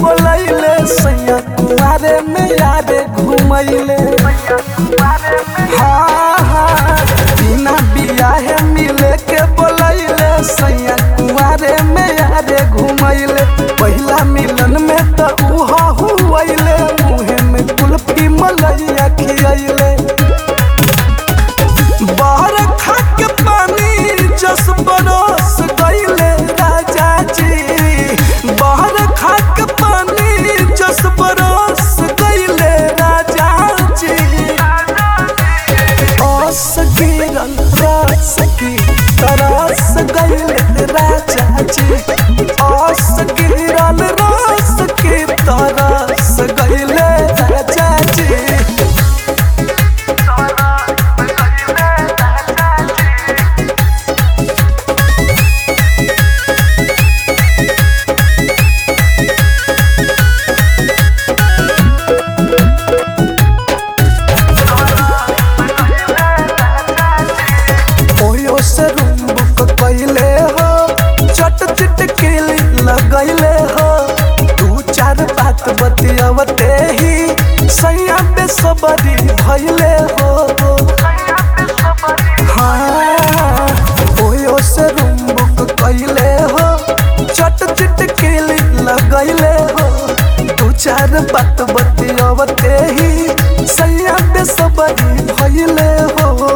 बोलैले सैया कुआरे में यारे घुमैले हाँ हाँ बिना बियाहे मिले के बोलैले सैया कुआरे में यारे घुमैले पहिला मिलन में त उहा हुवैले मुहे में कुल्फी मलैया खियैले बाहर खा के पानी जस बरस गईले राजा जी बाहर खा के पानी जस बरस गईले राजा जी ओस गिरल रस की तरस गईले राजा जी ओस गिरल रस की तरस गईले राजा जी ओयो से रूम बुक कैले हो चट चिट केली लगैले हो दू चार बात बतियावते ही सैया पे सबरी भैले हो हाँ ओयो से रूम बुक कैले हो चट चिट केली लगैले हो दू चार बात बतियावते ही सैया पे सबरी भैले हो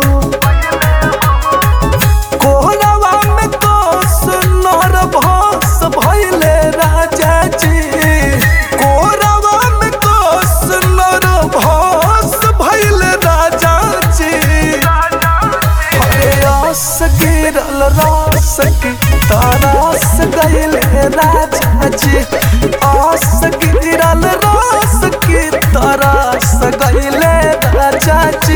कोहरावा में कोस नर भस भइले राजा जी कोहरावा में कोस नर भस भइले राजा जी हरे रस गिरल रस की तरस गइले राजा जी आस गिरल रस की तरस गइले राजा जी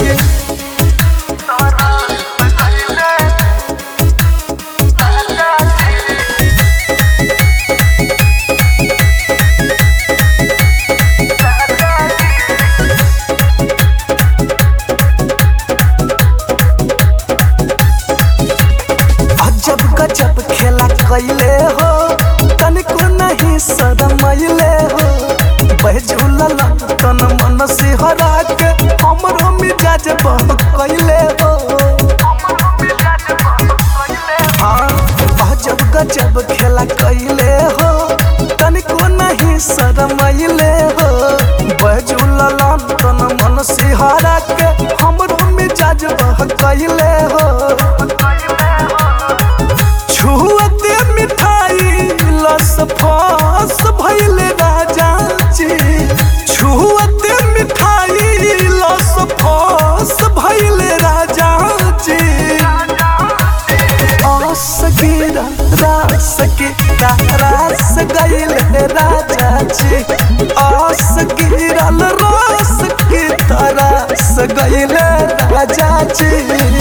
अजब गजब खेला कैले हो तनिको नहीं शरमैले हो बहझुलल तन मन सिहरा के हमरो मिजाज बह कैले हो हाँ अजब गजब खेला कैले हो तनिको नहीं शरमैले हो बहझुलल तन मन सिहरा के हमरो मिजाज बह कैले हो छुअते मिठाई लस फस भइले राजा जी छुअते मिठाई लस फस भइले राजा जी आस गिरा रास की रास गइले राजा जी आस गिरल रास की तरस गइले राजा जी